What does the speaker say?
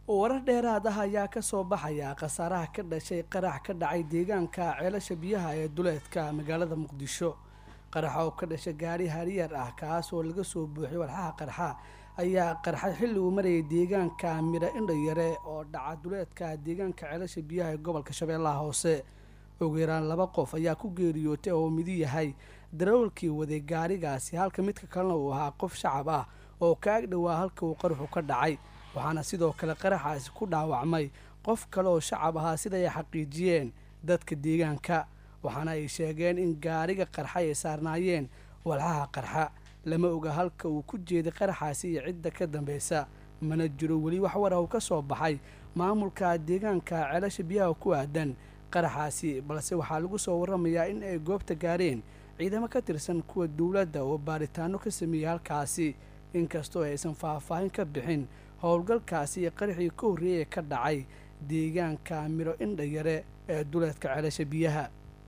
warar dheeraad ah ayaa kasoo baxaya khasaaraha ka dhashay qarax ka dhacay deegaanka ceelasha biyaha ee duleedka magaalada muqdisho qaraxa oo ka dhashay gaari hariyar ah kaas oo laga soo buuxiyay walxaha qarxa ayaa qarxay xilli uu marayay deegaanka midha indhayare oo dhaca duleedka deegaanka ceelasha biyaha ee gobolka shabeellaha hoose ugu yaraan laba qof ayaa ku geeriyootay oo midi yahay darawalkii waday gaarigaasi halka midka kalena uu ahaa qof shacab ah oo kaag dhowaa halka uu qaraxu ka dhacay waxaana sidoo kale qaraxaasi ku dhaawacmay qof kale oo shacab ahaa sida ay xaqiijiyeen dadka deegaanka waxaana ay sheegeen in gaariga qarxa ay saarnaayeen walxaha qarxa lama oga halka uu ku jeeday qaraxaasi iyo cidda ka dambeysa mana jiro weli wax war ah uu ka soo baxay maamulka deegaanka ceelasha biyaha ku aadan qaraxaasi balse waxaa lagu soo waramayaa in ay goobta gaareen ciidamo ka tirsan kuwa dowladda oo baaritaano ka sameeyey halkaasi inkastoo aysan faahfaahin ka bixin howlgalkaasi iyo qaraxii ka horreeyay ka dhacay deegaanka midho indhayare ee duleedka ceelasha biyaha